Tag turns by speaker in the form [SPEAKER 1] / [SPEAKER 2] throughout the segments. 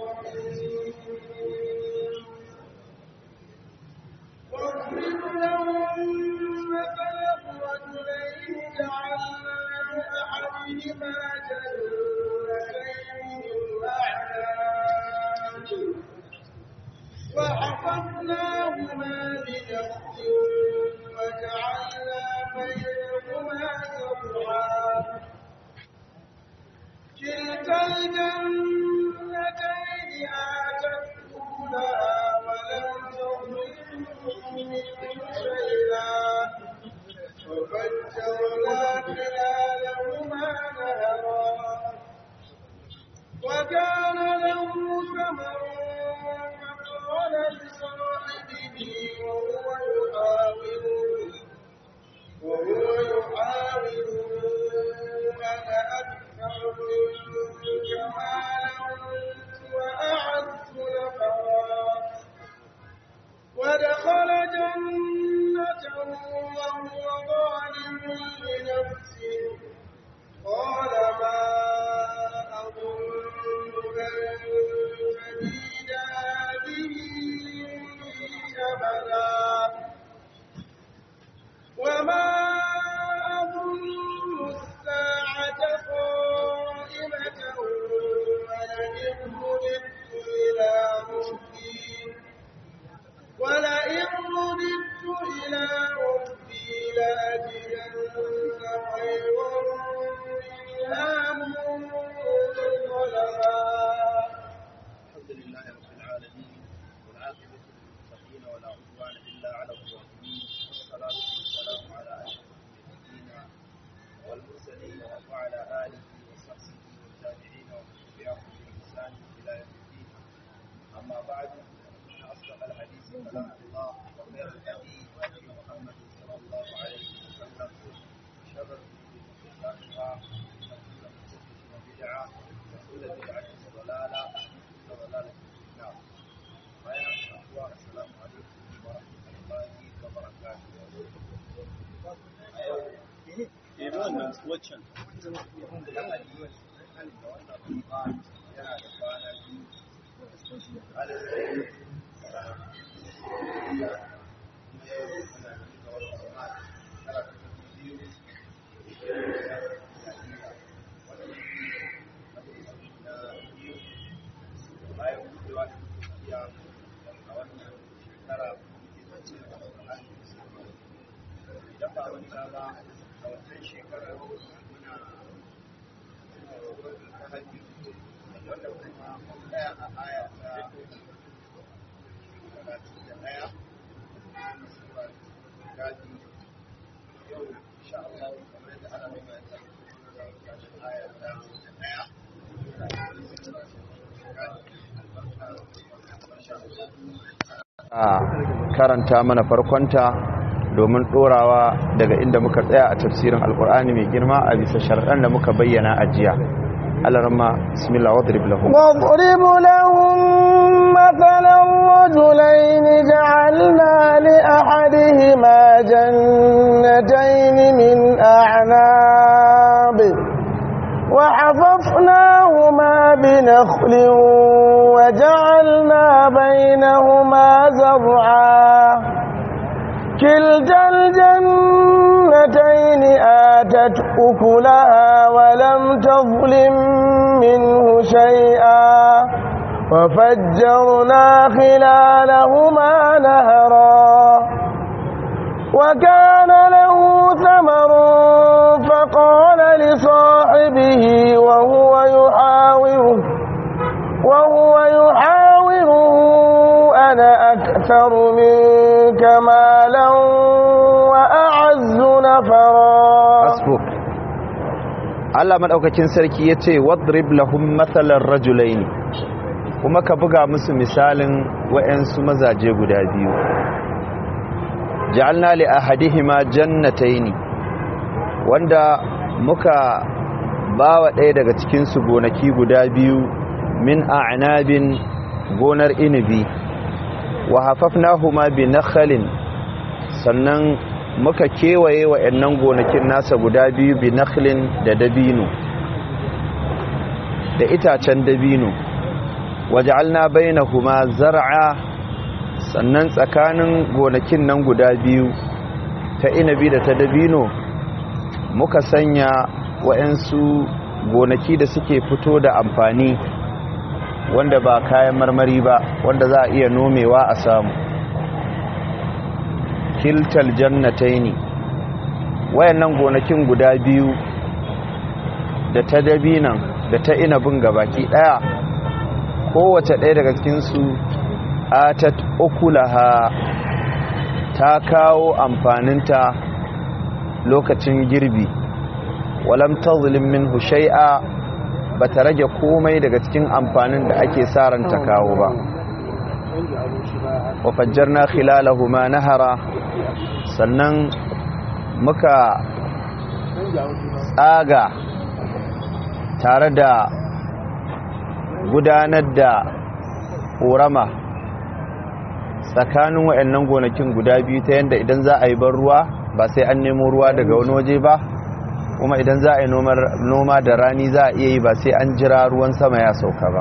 [SPEAKER 1] الرحيم واضرب لهم مثلا الرجلين جعلنا لأحدهما جنتين من أعناب وحفظناهما بنخل وجعلنا بينهما زرعا كلتا الجنتين آتت أكلها ولم تظلم منه شيئا وفجرنا خلالهما نهرا وكان له ثمر فقال لصاحبه وهو يحاوره وهو يحاوره أنا أكثر منك مالا وأعز نفرا ودخل جنته وهو ظالم لنفسه قال ما أظن أن تبيد هذه أبدا وما أظن الساعة قائمة ولئن رددت إلى ربي ولئن رددت إلى ربي لأجدن خيرا منها منقلبا
[SPEAKER 2] الحمد لله رب العالمين والعاقبة للمتقين ولا عدوان إلا على الظالمين والصلاة والسلام على أشرف النبيين والمرسلين وعلى آله وصحبه والتابعين ومن تبعهم بإحسان إلى يوم الدين أما بعد فإن أصدق الحديث كلام الله وخير الهدي هدي محمد صلى الله عليه وسلم شر الأمور محدثاتها وكل محدثة بدعة وكل بدعة ضلالة وكل ضلالة في النار. فيا أخوة السلام عليكم ورحمة الله وبركاته.
[SPEAKER 3] waccan
[SPEAKER 2] Idan ba wani ba a wannan shekarar muna hajji wanda kuma mun tsaya a aya ta talatin da ɗaya sura gaji yau insha Allah kamar yadda ana mai mai tashin aya ta ɗaya
[SPEAKER 4] a karanta mana farkonta domin ɗorawa daga inda muka tsaya a tafsirin alkur'ani mai girma a bisa sharɗan da muka bayyana a jiya alarma bismillah wadrib lahum
[SPEAKER 1] واضرب لهم مثلا رجلين جعلنا لأحدهما جنتين من أعناب وحففناهما بنخل وجعلنا بينهما زرعا كلتا الجنتين آتت أكلها ولم تظلم منه شيئا وفجرنا خلالهما نهرا وكان له ثمر فقال لصاحبه وهو يحاوره وهو يحاوره أنا أكثر منك مالا وأعز نفرا
[SPEAKER 4] hasbuk Allah madaukakin sarki yace wadrib lahum mathalan rajulaini kuma ka buga musu misalin wayansu mazaje guda biyu ja'alna li ahadihima jannataini wanda muka bawa ɗaya daga cikin su gonaki guda biyu min a'nabin gonar inibi wa hafafnahuma bi nakhlin sannan muka kewaye wa'annan gonakin nasa guda biyu bi nakhlin da dabino da itacen dabino waj'alna bainahuma zar'a sannan tsakanin gonakin nan guda biyu ta inabi da ta dabino muka sanya wa'ansu gonaki da suke fito da amfani wanda ba kayan marmari ba wanda za a iya nomewa a samu kiltal jannataini wayannan gonakin guda biyu da ta dabinan da ta inabin gabaki daya kowace ɗaya daga cikinsu atat ukulaha ta kawo amfaninta lokacin girbi walam tazlim minhu shay'a bata rage komai daga cikin amfanin da ake sa ran ta kawo ba wa fajjarna khilalahuma nahara sannan muka tsaga tare da gudanar da ƙorama tsakanin waɗannan gonakin guda biyu ta yadda idan za a yi ban ruwa ba sai an nemo ruwa daga wani waje ba kuma idan za a yi noma da rani za a iya yi ba sai an jira ruwan sama ya sauka ba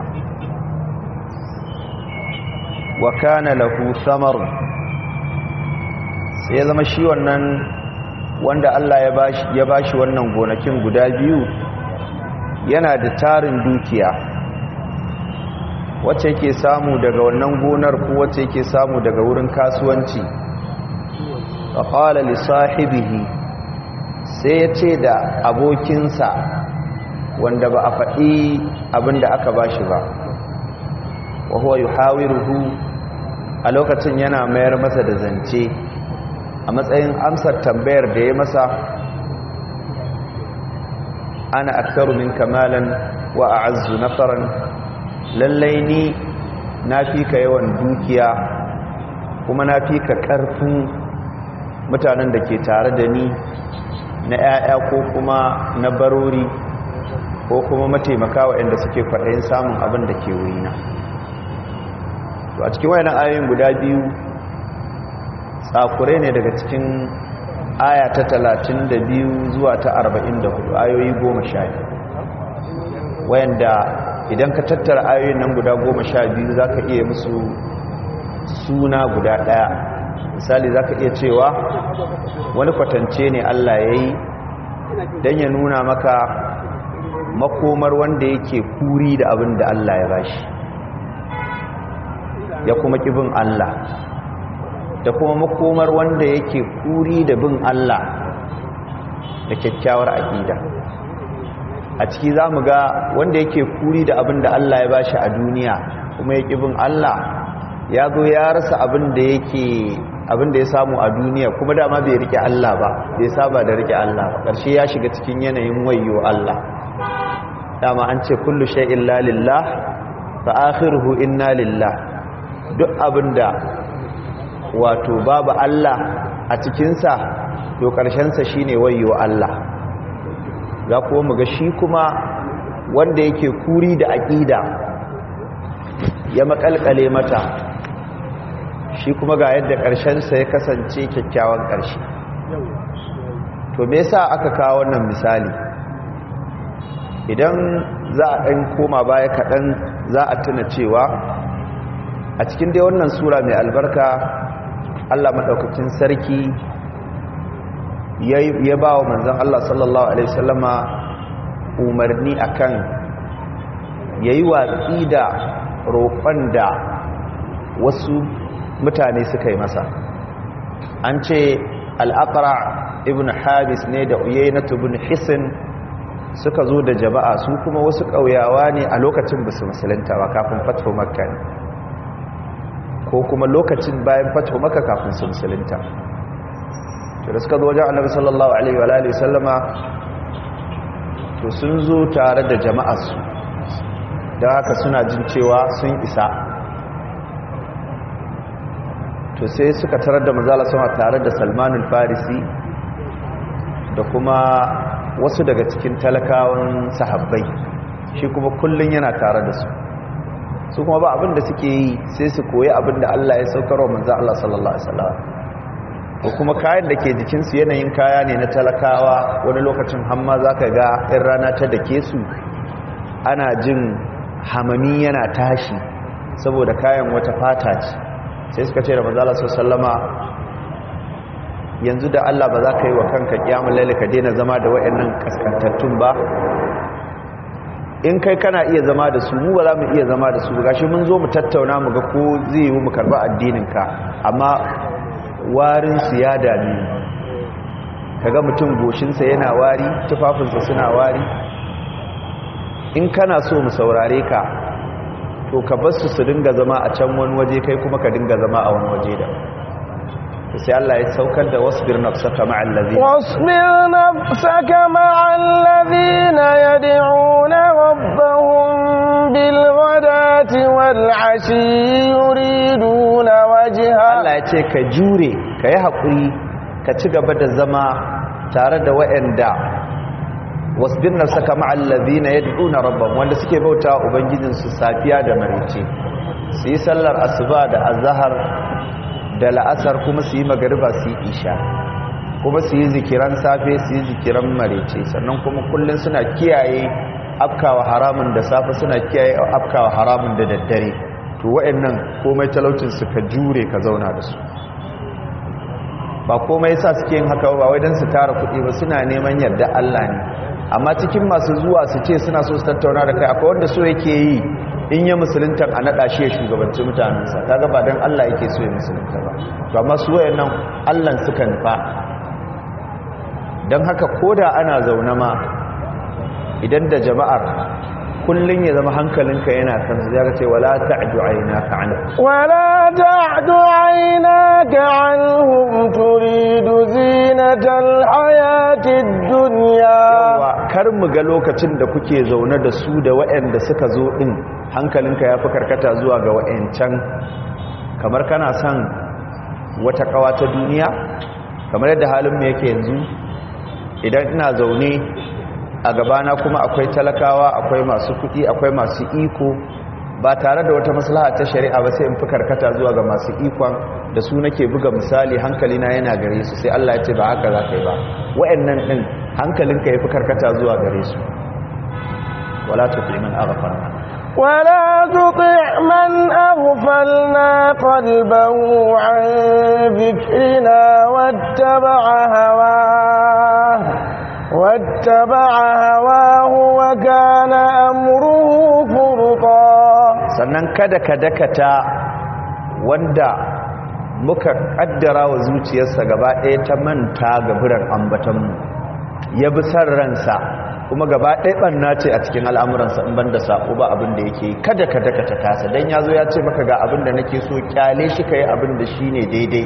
[SPEAKER 4] wa kana lahu samar sai ya zama shi wannan wanda Allah ya bashi wannan gonakin guda biyu yana da tarin dukiya wacce yake samu daga wannan gonar ko wacce yake samu daga wurin kasuwanci fa qala li sahibihi sai ya ce da abokinsa wanda ba a faɗi abinda aka bashi ba wa huwa yuhawiruhu a lokacin yana mayar masa da zance a matsayin amsar tambayar da ya masa ana aktaru min kamalan wa a'azzu nafaran lallai ni na fi ka yawan dukiya kuma na fi ka ƙarfin mutanen da ke tare da ni na 'ya'ya ko kuma na barori ko kuma mataimaka waɗanda suke kwaɗayin samun abin da ke wurina to a cikin wayannan ayoyin guda biyu tsakure ne daga cikin aya ta 32 zuwa ta 44 ayoyi 10 wayanda idan ka tattara ayoyin nan guda 12 zaka iya musu suna guda daya misali zaka iya cewa wani kwatance ne Allah yayi dan ya nuna maka makomar wanda yake kuri da abin da Allah ya bashi ya kuma kibin Allah da kuma makomar wanda yake kuri da bin Allah da kyakkyawar aƙida a ciki za mu ga wanda yake kuri da abin da Allah ya bashi a duniya kuma ya bin Allah ya zo ya rasa abin da yake abin da ya samu a duniya kuma dama bai rike Allah ba bai saba da rike Allah ba ƙarshe ya shiga cikin yanayin wayo Allah dama an ce kullu shay'in la lillah fa akhiruhu inna lillah duk abinda wato babu Allah a cikinsa to ƙarshensa shi ne wayo Allah za kuwa mu ga shi kuma wanda yake kuri da aƙida ya makalkale mata shi kuma ga yadda ƙarshensa ya kasance kyakkyawan ƙarshe to me yasa aka kawo wannan misali idan za a ɗan koma baya kaɗan za a tuna cewa a cikin dai wannan sura mai albarka Allah maɗaukacin sarki ya ba wa manzan Allah sallallahu Alaihi wasallama umarni akan ya yi watsi da roƙon da wasu mutane suka yi masa an ce al'aqra ibn habis ne da uyainatu ibn hisin suka zo da jama'a su kuma wasu ƙauyawa ne a lokacin basu musulunta ba kafin fatho makka ne ko kuma lokacin bayan fatho makka kafin su musulunta to da suka zo wajen annabi sallallahu alaihi wa alihi sallama to sun zo tare da jama'arsu da haka suna jin cewa sun isa to sai suka tarar da manzala sama tare da salmanul farisi da kuma wasu daga cikin talakawan sahabbai shi kuma kullun yana tare da su su kuma ba abin da suke yi sai su koyi abin da Allah ya saukar wa manzo Allah sallallahu alaihi wasallam ko kuma kayan da ke jikinsu yanayin kaya ne na talakawa wani lokacin hamma zaka ga in rana ta dake su ana jin hamami yana tashi saboda kayan wata fata ce sai suka ce da manzala sallama yanzu da Allah ba za ka yi wa kanka kiyamul laili ka daina zama da wayannan kaskantattun ba in kai kana iya zama da su mu ba za mu iya zama da su gashi mun zo mu tattauna mu ga ko zai yi mu karba addinin ka amma warin su ya dame kaga mutum goshinsa yana wari tufafinsa suna wari in kana so mu saurare ka to ka bar su su dinga zama a can wani waje kai kuma ka dinga zama a wani waje da sai Allah ya saukar da wasbir nafsaka ma'al ladina
[SPEAKER 1] واصبر نفسك مع الذين يدعون ربهم بالغداة والعشي يريدون وجهه
[SPEAKER 4] Allah ya ce ka jure ka yi haƙuri ka ci gaba da zama tare da waɗanda wasbir nafsaka ma'al ladina yad'una rabbahum wanda suke bauta ubangijinsu safiya da marice su yi sallar asuba da azhar da la'asar kuma su yi magariba su yi isha kuma su yi zikiran safe su yi zikiran marice sannan kuma kullum suna kiyaye afkawa haramun da safe suna kiyaye afkawa haramun da daddare to waɗannan komai talaucin su ka jure ka zauna da su ba komai yasa suke yin haka ba wai dan su tara kuɗi ba suna neman yarda Allah ne amma cikin masu zuwa su ce suna so su tattauna da kai akwai wanda so yake yi in ya musulunta a naɗa shi ya shugabanci mutanensa ta gaba don Allah yake so ya musulunta ba to amma su wayannan Allah suka nufa don haka koda ana zaune ma idan da jama'ar kullun ya zama hankalinka yana kan su zaka ce wala ta'du aynaka an
[SPEAKER 1] ولا تعد عيناك عنهم تريد زينة الحياة الدنيا
[SPEAKER 4] yawa kar mu ga lokacin da kuke zaune da su da waɗanda suka zo din hankalinka ya fi karkata zuwa ga waɗancan kamar kana son wata kawa ta duniya kamar yadda halin mu yake yanzu idan ina zaune a gabana kuma akwai talakawa akwai masu kuɗi akwai masu iko ba tare da wata maslaha ta shari'a ba sai in fi karkata zuwa ga masu ikon da su nake buga misali hankalina yana gare su sai Allah ya ce ba haka za ka yi ba wa'annan ɗin hankalinka ya fi karkata zuwa gare su wala tuti man aghfarna
[SPEAKER 1] ولا تطع من أغفلنا قلبه عن ذكرنا واتبع هواه واتبع هواه وكان أمره فرطا
[SPEAKER 4] sannan kada ka dakata wanda muka kaddara wa zuciyarsa gaba ɗaya ta manta ga biran ambatanmu ya bi san ransa kuma gaba ɗaya ɓanna ce a cikin al'amuransa in ban da saƙo ba abin da yake kada ka dakata tasa don ya zo ya ce maka ga abin da nake so kyale shi ka yi abin da shi ne daidai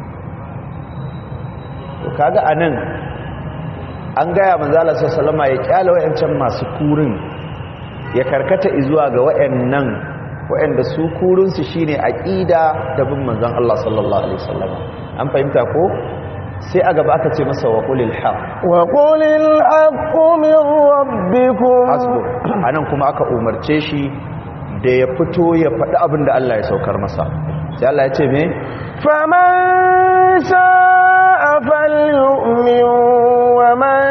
[SPEAKER 4] to kaga a nan an gaya manzala sassalama ya kyale wa'yancan masu kurin ya karkata izuwa ga wa'yannan wa'yanda su kurinsu shi ne aƙida da bin manzan Allah sallallahu Alaihi wasallama an fahimta ko sai a gaba aka ce masa wa ƙulil haq
[SPEAKER 1] وقل الحق من ربكم
[SPEAKER 4] hasbu a nan kuma aka umarce shi da ya fito ya faɗi abin da Allah ya saukar masa sai Allah ya ce me
[SPEAKER 1] فمن شاء فليؤمن ومن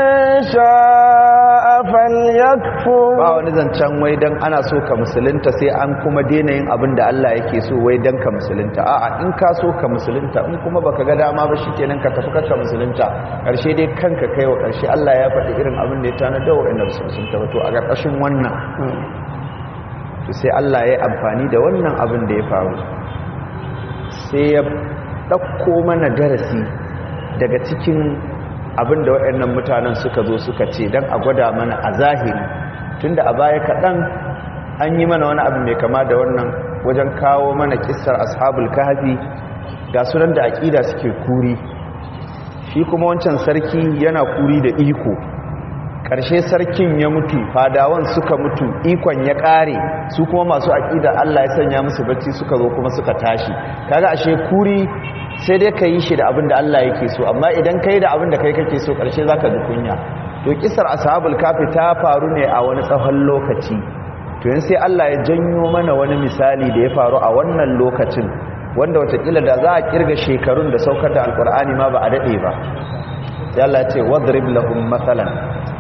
[SPEAKER 1] شاء فليكفر
[SPEAKER 4] ba wani zancen wai dan ana so ka musulunta sai an kuma daina yin abin da Allah yake so wai dan ka musulunta a'a in ka so ka musulunta in kuma baka ga dama ba shikenan ka tafi ka musulunta karshe dai kanka kai wa karshe Allah ya faɗi irin abin da ya tana da wa'anda su musulunta ba to a ƙarƙashin wannan to sai Allah ya yi amfani da wannan abin da ya faru sai ya ɗauko mana darasi daga cikin abin da waɗannan mutanen suka zo suka ce don a gwada mana a zahiri tunda a baya kaɗan an yi mana wani abu mai kama da wannan wajen kawo mana kissar ashabul kahfi ga sunan da aƙida suke kuri shi kuma wancan sarki yana kuri da iko ƙarshe sarkin ya mutu fadawan suka mutu ikon ya ƙare su kuma masu aƙida Allah ya sanya musu bacci suka zo kuma suka tashi kaga ashe kuri sai dai ka yi shi da abin da Allah yake so amma idan ka yi da abin da kai kake so ƙarshe za ka ji kunya to kisar ashabul kafi ta faru ne a wani tsawon lokaci to yin sai Allah ya janyo mana wani misali da ya faru a wannan lokacin wanda watakila da za a kirga shekarun da saukar da alkur'ani ma ba a daɗe ba sai Allah ya ce wadrib lahum matsalan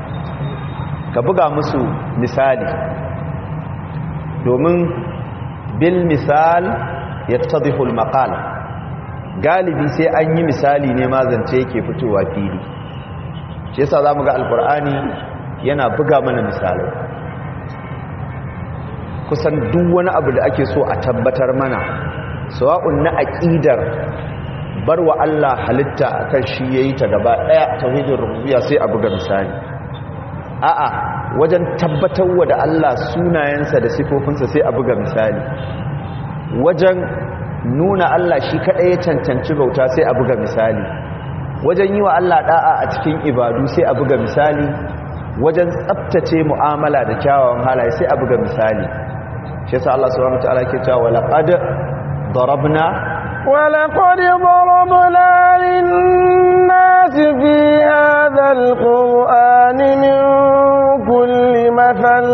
[SPEAKER 4] ka buga musu misali domin bil misal yattadhihu al maqal galibi sai an yi misali ne ma zance yake fitowa fili shi yasa zamu ga alqur'ani yana buga mana misalai kusan duk wani abu da ake so a tabbatar mana sawa'un na aqidar barwa Allah halitta akan shi yayi ta gaba daya tauhidin rububiyya sai a buga misali a'a wajen tabbatarwa da Allah sunayensa da sifofinsa sai a buga misali wajen nuna Allah shi kaɗai ya cancanci bauta sai a buga misali wajen yi wa Allah ɗa'a a cikin ibadu sai a buga misali wajen tsabtace mu'amala da kyawawan halaye sai a buga misali shi yasa Allah subhanahu wataala ke cewa laqad darabna
[SPEAKER 1] ولقد ضربنا للناس في هذا القرآن من كل مثل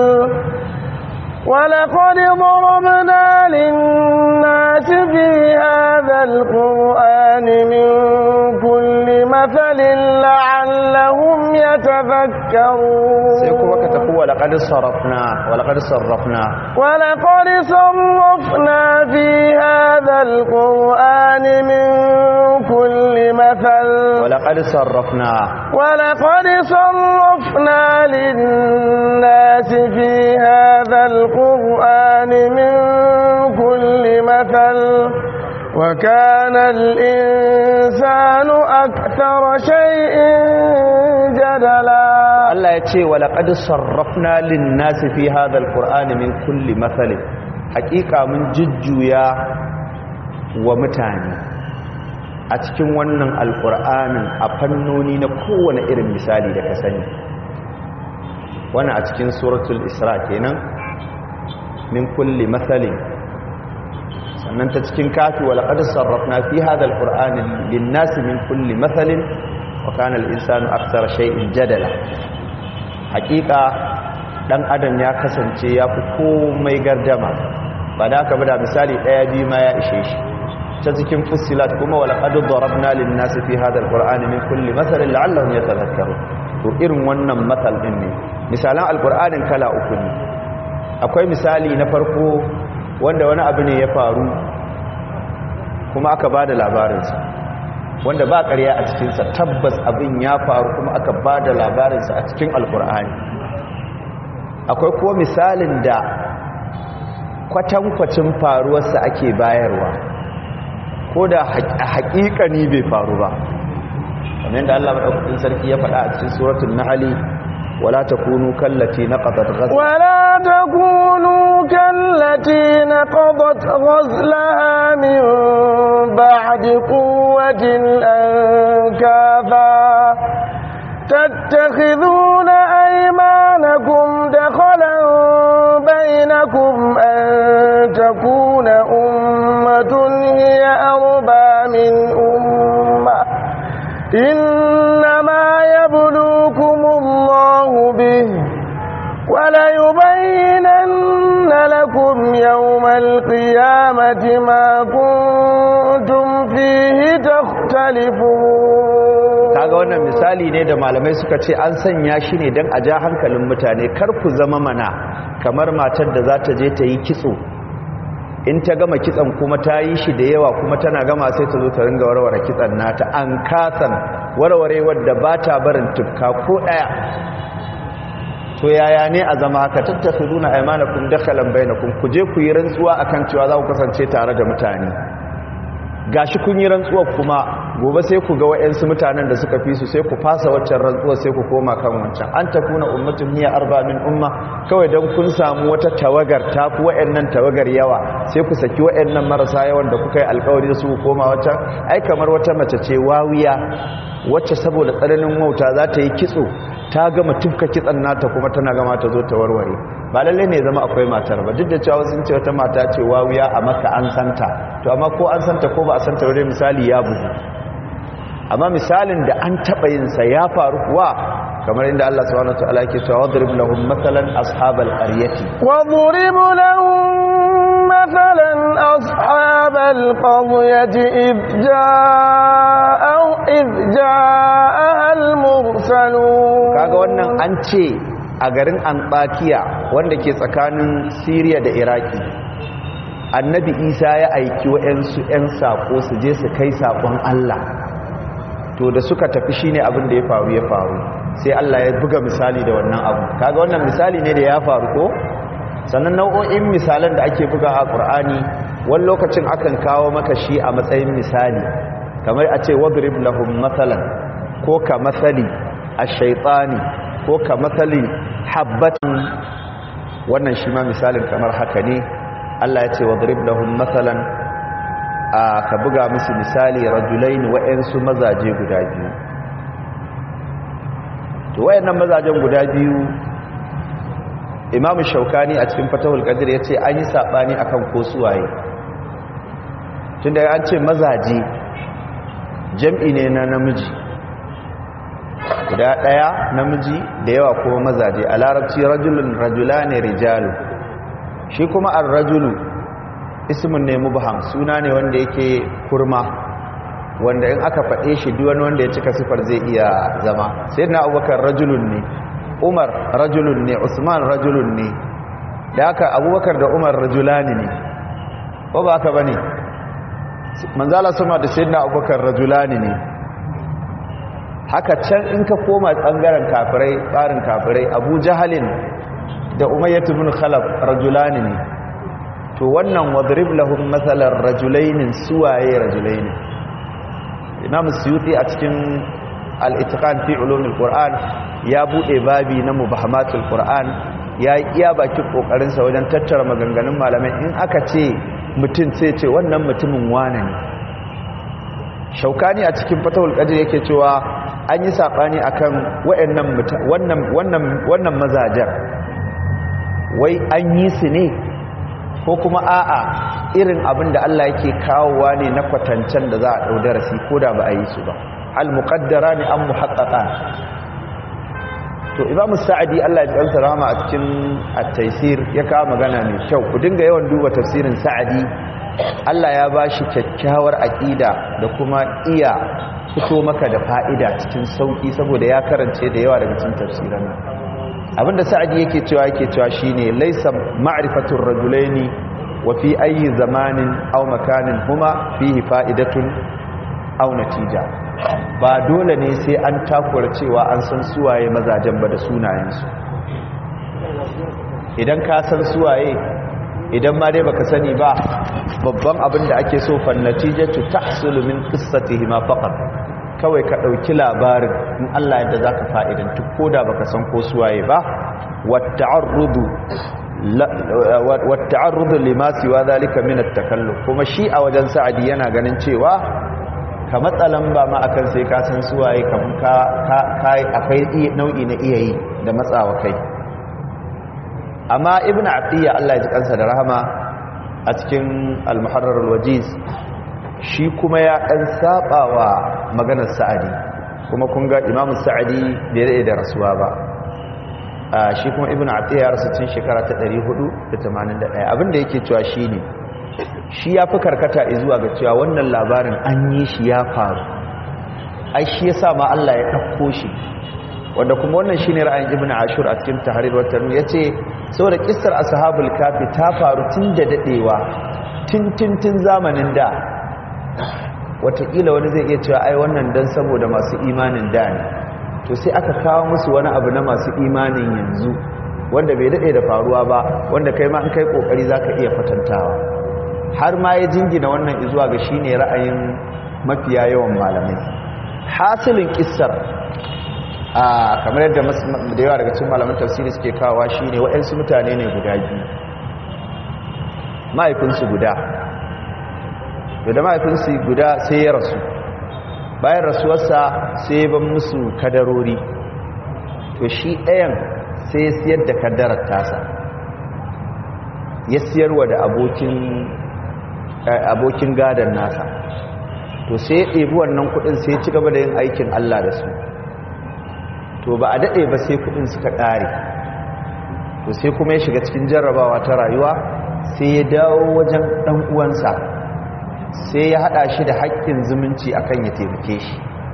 [SPEAKER 1] ولقد ضربنا للناس في هذا القرآن من كل مثل لعلهم يتذكرون
[SPEAKER 4] سيكون كتقوى ولقد صرفنا ولقد صرفنا
[SPEAKER 1] ولقد صرفنا في هذا القرآن من كل مثل
[SPEAKER 4] ولقد صرفنا
[SPEAKER 1] ولقد صرفنا للناس في هذا القرآن من كل مثل وكان الإنسان أكثر شيء جدلا
[SPEAKER 4] Allah ya ce walaƙad sarrafna linnasi fi hadha alqur'ani min kulli mathali haƙiƙa mun jujjuya wa mutane a cikin wannan alqur'anin a fannoni na kowane irin misali da ka sani wannan a cikin suratul isra kenan min kulli mathalin sannan ta cikin kafi walaƙad sarrafna fi hadha alqur'ani linnasi min kulli mathalin wa kana al-insanu akthara shay'in jadala hakika dan adam ya kasance ya fi komai gardama ba da aka bada misali daya biyu ma ya ishe shi ta cikin fusilat kuma wala qad darabna lin nas fi hadha alqur'ani min kulli mathalin la'allahum yatadhakkarun to irin wannan mathal din ne misalan alqur'anin kala uku ne akwai misali na farko wanda wani abu ne ya faru kuma aka bada labarinsa wanda ba ƙarya a cikinsa tabbas abin ya faru kuma aka ba da labarinsa a cikin alkur'ani akwai kuwa misalin da kwatankwacin faruwarsa ake bayarwa ko da a haƙiƙani bai faru ba kamar da Allah maɗaukakin sarki ya faɗa a cikin suratun nahali wala takunu kallati naqadat ghazla
[SPEAKER 1] ولا تكونوا كالتي نقضت غزلها من بعد قوة أنكافا تتخذون أيمانكم دخلا بينكم أن تكون أمة هي أربى من أمة إنما يبلوكم الله به وليبينن لكم يوم القيامة ما كنتم فيه تختلفون
[SPEAKER 4] kaga wannan misali ne da malamai suka ce an sanya shi ne don a ja hankalin mutane kar ku zama mana kamar matar da za ta je ta yi kitso in ta gama kitson kuma ta yi shi da yawa kuma tana gama sai ta zo ta ringa warware kitson nata an kasan warware wadda ba ta barin tufka ko ɗaya to yaya ne a zama haka tattakhiduna aymanakum dakhalan bainakum ku je ku yi rantsuwa akan cewa za ku kasance tare da mutane gashi kun yi rantsuwa kuma gobe sai ku ga wayansu mutanen da suka fi su sai ku fasa waccan rantsuwa sai ku koma kan wancan an takuna ummatun hiya arba min umma kawai dan kun samu wata tawagar ta ku wayannan tawagar yawa sai ku saki wayannan marasa yawan da kuka yi alƙawari da su ku koma wancan ai kamar wata mace ce wawiya wacce saboda tsananin wauta za ta yi kitso ta gama tufka kitsan nata kuma tana gama ta zo ta warware ba lalle ne zama akwai matar ba duk da cewa sun ce wata mata ce wawiya a maka an santa to amma ko an santa ko ba a santa wani misali ya bugu amma misalin da an taɓa yin sa ya faru kuwa kamar inda Allah subhanahu wataala yake cewa wadrib lahum mathalan ashabal qaryati
[SPEAKER 1] واضرب لهم مثلا أصحاب القرية إذ جاء إذ جاءها المرسلون
[SPEAKER 4] kaga wannan an ce a garin Antakiya wanda ke tsakanin Syria da Iraki annabi isa ya aiki wa'yansu 'yan saƙo su je su kai saƙon allah to da suka tafi shine abin da ya faru ya faru sai allah ya buga misali da wannan abu kaga wannan misali ne da ya faru ko sannan nau'o'in misalan da ake buga a ƙur'ani wani lokacin akan kawo maka shi a matsayin misali kamar a ce wadrib lahum matsalan ko ka matsali a shaitani ko ka matsali habbatin wannan shi ma misalin kamar haka ne Allah ya ce wadrib lahum matsalan a ka buga musu misali rajulaini wa'yansu mazaje guda biyu to wayannan mazajen guda biyu imamu shaukani a cikin fatahul qadir ya ce an yi saɓani akan ko suwaye tun da an ce mazaje jam'i ne na namiji guda ɗaya namiji da yawa kuma mazaje a larabci rajulun rajula ne rijalu shi kuma an rajulu ismin ne mubham suna ne wanda yake kurma wanda in aka faɗe shi duwani wanda ya cika sifar zai iya zama sai na abubakar rajulun ne umar rajulun ne usman rajulun ne da aka abubakar da umar rajulani ne ko ba haka ba ne manzala sama da sai na abubakar rajulani ne haka can in ka koma ɓangaren kafirai tsarin kafirai abu jahalin da umayyatu bin khalaf rajulani ne to wannan wadrib lahum matsalar rajulainin suwaye rajulainin imam suyuti a cikin al-itqan fi ulumul qur'an ya bude babi na mubahamatul qur'an ya iya bakin kokarin sa wajen tattara maganganun malamai in aka ce mutum sai ce wannan mutumin wane ne shaukani a cikin fatawul qadir yake cewa an yi sabani akan wayannan wannan wannan wannan mazajar wai an yi su ne ko kuma a'a irin abin da Allah yake kawowa ne na kwatancen da za a ɗau darasi ko da ba a yi su ba al-muqaddara ne an muhaqqaqa to imamu sa'adi Allah ya kansa rahama a cikin at-taysir ya kawo magana mai kyau ku dinga yawan duba tafsirin sa'adi Allah ya bashi kyakkyawar aqida da kuma iya fito maka da fa'ida cikin sauki saboda ya karance da yawa daga cikin tafsiran abinda sa'adi yake cewa yake cewa shine laysa ma'rifatur rajulaini wa fi ayi zamanin aw makanin huma fihi fa'idatun aw natija ba dole ne sai an takura cewa an san suwaye mazajen ba da sunayensu idan ka san suwaye idan ma dai baka sani ba babban abin da ake so fan natijatu tahsulu min qissatihima faqat kawai ka ɗauki labarin in Allah yadda za ka fa'idantu ko da baka san ko suwaye ba wata'arrudu limasi wa zalika minat takallu kuma shi a wajen sa'adi yana ganin cewa ka matsalan ba ma akan sai ka san suwaye kamun ka akwai nau'i na iya yi da matsawa kai amma ibn atiyya Allah ya ji kansa da rahama a cikin al-muharrar al-wajiz shi kuma ya ɗan saba wa maganar sa'adi kuma kun ga imamu sa'adi bai daɗe da rasuwa ba shi kuma ibn atiyya ya rasu cin shekara ta 481 abinda yake cewa shi ne shi ya fi karkata zuwa ga cewa wannan labarin an yi shi ya faru ai shi ya sa ma Allah ya ɗauko shi wanda kuma wannan shi ne ra'ayin ibn ashur a cikin tahrir wata ya ce saboda kistar ashabul kafi ta faru tun da daɗewa tun tun tun zamanin da watakila wani zai iya cewa ai wannan dan saboda masu imanin da ne to sai aka kawo musu wani abu na masu imanin yanzu wanda bai daɗe da faruwa ba wanda kai ma in kai ƙoƙari za ka iya kwatantawa har ma ya jingina wannan izuwa ga shi ne ra'ayin mafiya yawan malamai hasilin ƙissar a kamar yadda da yawa daga cikin malaman tafsiri suke kawowa shi ne waɗansu mutane ne guda biyu mahaifinsu guda to da mahaifinsu guda sai ya rasu bayan rasuwarsa sai ban musu kadarori to shi ɗayan sai ya siyar da kadarar tasa ya siyarwa da abokin gadon nasa to sai ya ɗebi wannan kudin sai ya ci gaba da yin aikin Allah da su to ba a daɗe ba sai kudin suka ƙare to sai kuma ya shiga cikin jarrabawa ta rayuwa sai ya dawo wajen ɗan uwansa sai ya hada shi da haƙƙin zumunci akan ya taimake shi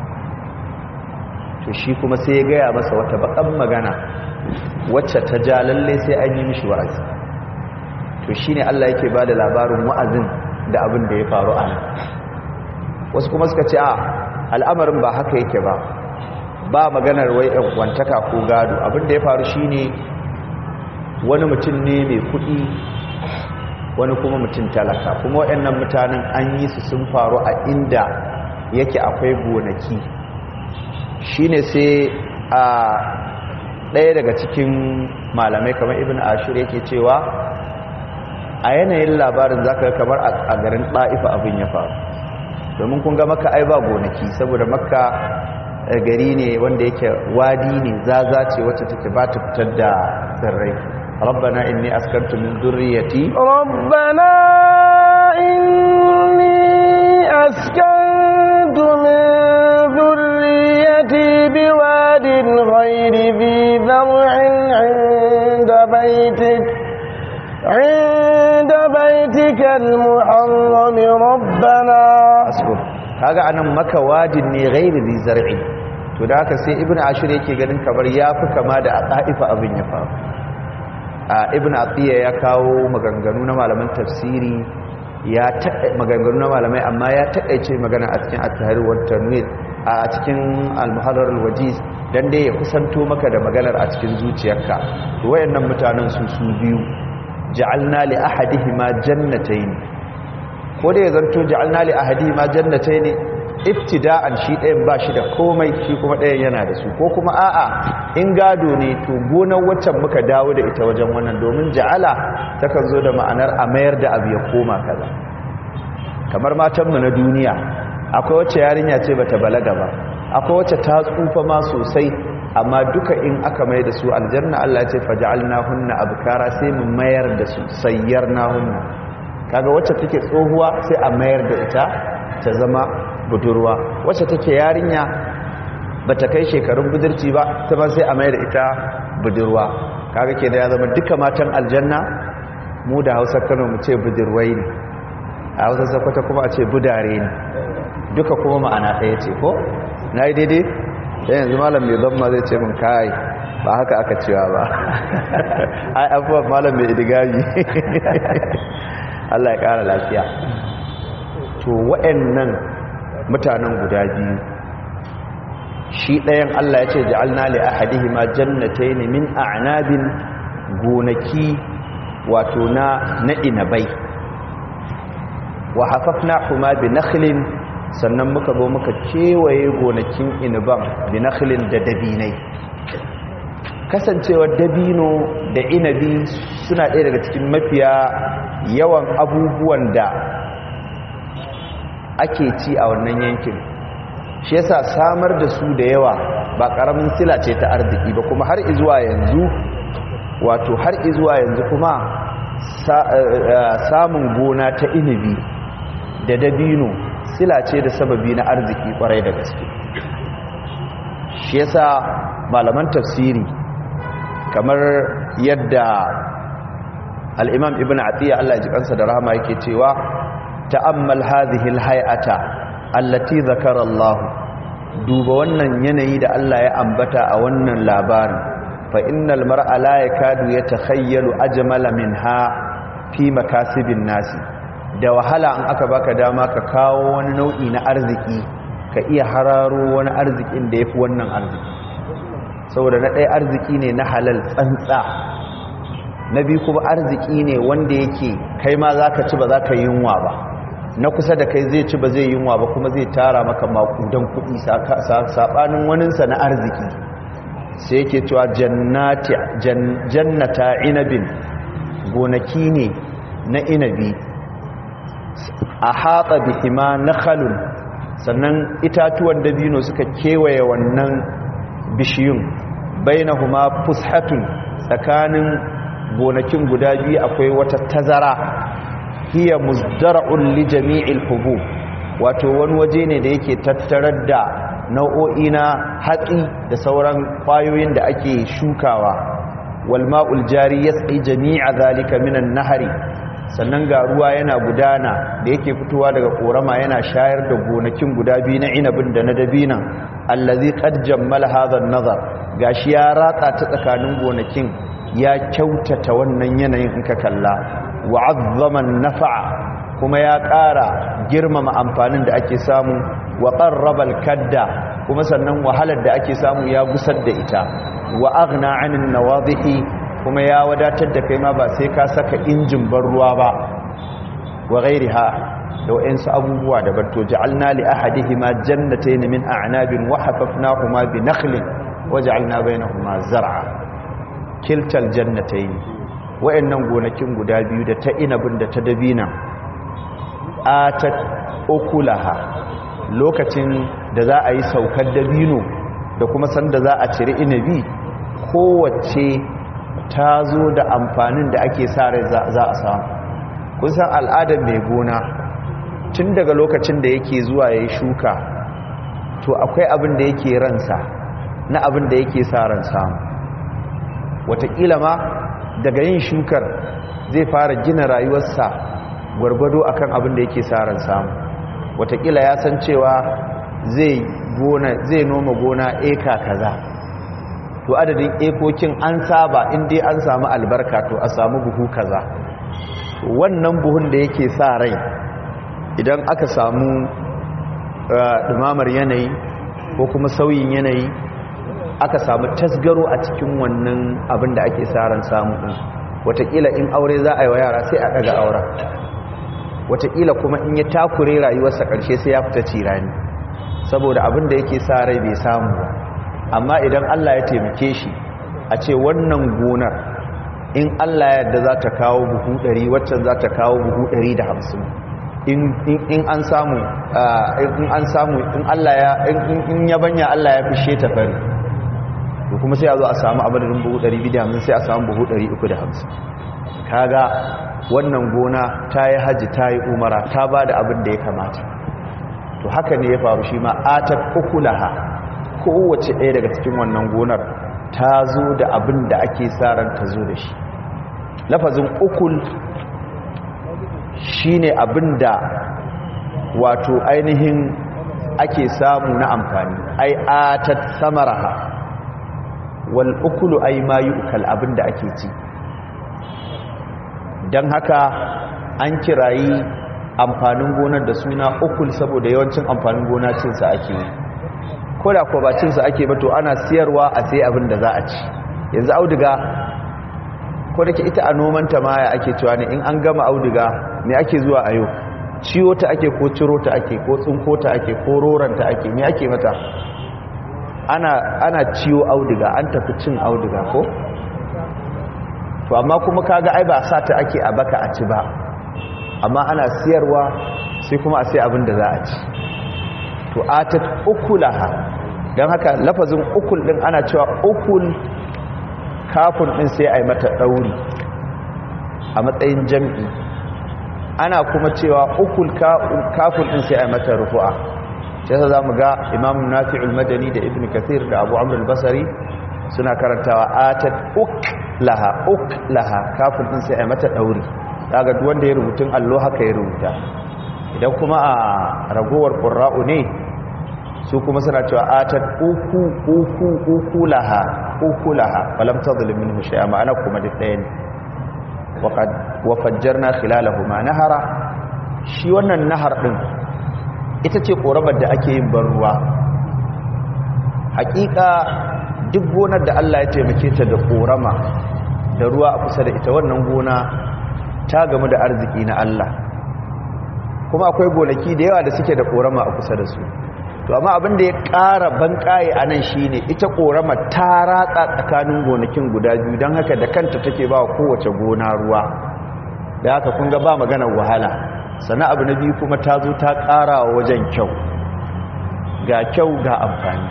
[SPEAKER 4] to shi kuma sai ya gaya masa wata bakan magana wacce ta ja lalle sai an yi mishi wa'azi to shine Allah yake bada labarin wa'azin da abin da ya faru a nan wasu kuma suka ce a al'amarin ba haka yake ba ba maganar wai ɗan wantaka ko gado abin da ya faru shine wani mutum ne mai kuɗi wani kuma mutum talaka kuma waɗannan mutanen an yi su sun faru a inda yake akwai gonaki shine sai a ɗaya daga cikin malamai kamar ibn ashir yake cewa a yanayin labarin zaka kamar a garin ɗa'ifa abin ya faru domin kun ga maka ai ba gonaki saboda makka gari ne wanda yake wadi ne zaza ce wacce take ba ta fitar da tsirrai rabbana inni askantu min dhurriyyati
[SPEAKER 1] ربنا إني أسكنت من ذريتي بواد غير ذي ذرع عند بيتك عند بيتك المحرم ربنا
[SPEAKER 4] asbur kaga anan maka wadin ne ghairi zi zar'i to da haka sai ibnu ashir yake ganin kamar yafi kama da aqaifa abin ya faru a ibnu atiya ya kawo maganganu na malaman tafsiri ya taɗa maganganu na malamai amma ya taƙaice magana a cikin at-tahrir wa tanwir a cikin al-muharrar al-wajiz dan dai ya kusanto maka da maganar a cikin zuciyarka to wayannan mutanen su su biyu ja'alna li ahadihima jannatayn ko da ya zanto ja'alna li ahadihima jannatayn ibtida'an shi ɗayan ba shi da komai shi kuma ɗayan yana da su ko kuma a'a in gado ne to gonar waccan muka dawo da ita wajen wannan domin ja'ala takan zo da ma'anar a mayar da abu ya koma kaza kamar matanmu na duniya akwai wacce yarinya ce bata balaga ba akwai wacce ta tsufa ma sosai amma duka in aka mai da su aljanna Allah ya ce faj'alnahunna abkara sai mu mayar da su sayyarnahunna kaga wacce take tsohuwa sai a mayar da ita ta zama budurwa wacce take yarinya bata kai shekarun budurci ba ta ba sai a mayar da ita budurwa kaga ke da ya zama duka matan aljanna mu da Hausa Kano mu ce budurwai ne a Hausa Sokoto kuma a ce budare ne duka kuma ma'ana ɗaya ce ko nayi daidai dan yanzu malam mai zamma zai ce min kai ba haka aka cewa ba ai abuwa malam mai idigami Allah ya kara lafiya to waɗannan mutanen guda biyu shi ɗayan Allah ya ce ja'alna li ahadihima jannatayn min a'nabin gonaki wato na na inabai wa hafafnahuma bi nakhlin sannan muka zo muka kewaye gonakin inaban bi nakhlin da dabinai kasancewar dabino da inabi suna ɗaya daga cikin mafiya yawan abubuwan da ake ci a wannan yankin shi yasa samar da su da yawa ba ƙaramin sila ce ta arziki ba kuma har izuwa yanzu wato har izuwa yanzu kuma samun gona ta inabi da dabino sila ce da sababi na arziki kwarai da gaske shi yasa malaman tafsiri kamar yadda al'imam ibn atiya Allah ji kansa da rahama yake cewa ta'ammal hadhihi alhay'ata allati zakara Allah duba wannan yanayi da Allah ya ambata a wannan labarin fa innal mar'a la yakadu yatakhayyalu ajmala minha fi makasibin nasi da wahala an aka baka dama ka kawo wani nau'i na arziki ka iya hararo wani arzikin da yafi wannan arziki saboda na ɗaya arziki ne na halal tsantsa na biyu kuma arziki ne wanda yake kai ma za ka ci ba za ka yi yunwa ba na kusa da kai zai ci ba zai yunwa ba kuma zai tara maka makudan kuɗi saɓanin waninsa na arziki sai yake cewa jannata inabin gonaki ne na inabi a haɗa bihima na halun sannan itatuwan dabino suka kewaye wannan bishiyun bainahuma fushatun tsakanin gonakin guda biyu akwai wata tazara hiya muzdara'un li jami'il hubub wato wani waje ne da yake tattarar da nau'o'i na hatsi da sauran kwayoyin da ake shukawa wal ma'ul jari yasqi jami'a zalika minan nahari sannan ga ruwa yana gudana da yake fitowa daga korama yana shayar da gonakin guda biyu na inabin da na dabinan allazi qad jammala hadha an-nazar gashi ya ratsa ta tsakanin gonakin ya kyautata wannan yanayin in ka kalla wa azzama nafa'a kuma ya ƙara girmama amfanin da ake samu wa qarrabal kadda kuma sannan wahalar da ake samu ya gusar da ita wa aghna 'anil nawadhihi kuma ya wadatar da kai ma ba sai ka saka injin ban ruwa ba wa ghairiha da wa'insu abubuwa da banto ja'alna li ahadihima jannatayn min a'nabin wa hafafnahuma bi nakhlin wa ja'alna bainahuma zar'a kiltal jannatayn wa'annan gonakin guda biyu da ta inabin da ta dabina atat ukulaha lokacin da za a yi saukar dabino da kuma sanda za a cire inabi kowace ta zo da amfanin da ake sa rai za a samu kun san al'adar mai gona tun daga lokacin da yake zuwa ya yi shuka to akwai abin da yake ransa na abin da yake sa ran samu wataƙila ma daga yin shukar zai fara gina rayuwarsa gwargwado akan abin da yake sa ran samu wataƙila ya san cewa zai zai noma gona eka kaza to adadin ekokin an saba inda an samu albarka to a samu buhu kaza wannan buhun da yake sa rai idan aka samu dumamar yanayi ko kuma sauyin yanayi aka samu tasgaro a cikin wannan abin da ake ran samu din watakila in aure za a yi wa yara sai a daga auren watakila kuma in ya takure rayuwarsa karshe sai ya fita cirani saboda abin da yake sa rai bai samu ba amma idan Allah ya taimake shi a ce wannan gonar in Allah yadda za ta kawo buhu 100 waccan za ta kawo buhu 150 in an samu in an samu in Allah ya in yabanya Allah ya fishe ta fari to kuma sai a zo a samu abadin buhu 250 sai a samu buhu 350 kaga wannan gona ta yi haji ta yi umara ta ba da abin da ya kamata to haka ne ya faru shi ma atat ukulaha kowace ɗaya daga cikin wannan gonar ta zo da abin da ake sa ran ta zo da shi lafazin ukul shine abin da wato ainihin ake samu na amfani ai atat samaraha wal ukulu ai ma yu'kal abin da ake ci dan haka an kirayi amfanin gonar da suna ukul saboda yawancin amfanin gona cin sa ake yi ko da ko ba cin sa ake ba to ana siyarwa a sai abin da za a ci yanzu auduga ko da ke ita a nomanta maya ake cewa ne in an gama auduga me ake zuwa a yau ciwo ta ake ko ciro ta ake ko tsinko ta ake ko roran ta ake me ake mata ana ana ciwo auduga an tafi cin auduga ko to amma kuma kaga ai ba sa ta ake a baka a ci ba amma ana siyarwa sai kuma a sai abin da za a ci to atat ukulaha don haka lafazin ukul din ana cewa ukul kafin din sai a yi mata ɗauri a matsayin jam'i ana kuma cewa ukul kafin din sai a yi mata rufu'a shi yasa za mu ga imamun nafi'ul madani da ibn kathir da abu amr al-basari suna karantawa atat uk laha uk laha kafin din sai a yi mata ɗauri daga wanda ya rubutun allo haka ya rubuta idan kuma a ragowar ƙura'u ne su kuma suna cewa atat uku uku uku laha uku laha falam tadhlim minhu shay'a ma'ana kuma duk ɗaya ne waqad wa fajjarna khilalahuma nahara shi wannan nahar din ita ce korabar da ake yin ban ruwa hakika duk gonar da Allah ya taimake ta da korama da ruwa a kusa da ita wannan gona ta gamu da arziki na Allah kuma akwai gonaki da yawa da suke da korama a kusa da su to amma abin da ya ƙara banƙaye a nan shi ne ita korama ta ratsa tsakanin gonakin guda biyu don haka da kanta take ba wa kowace gona ruwa da haka kun ga ba maganar wahala sana abu na biyu kuma ta zo ta ƙara wa wajen kyau ga kyau ga amfani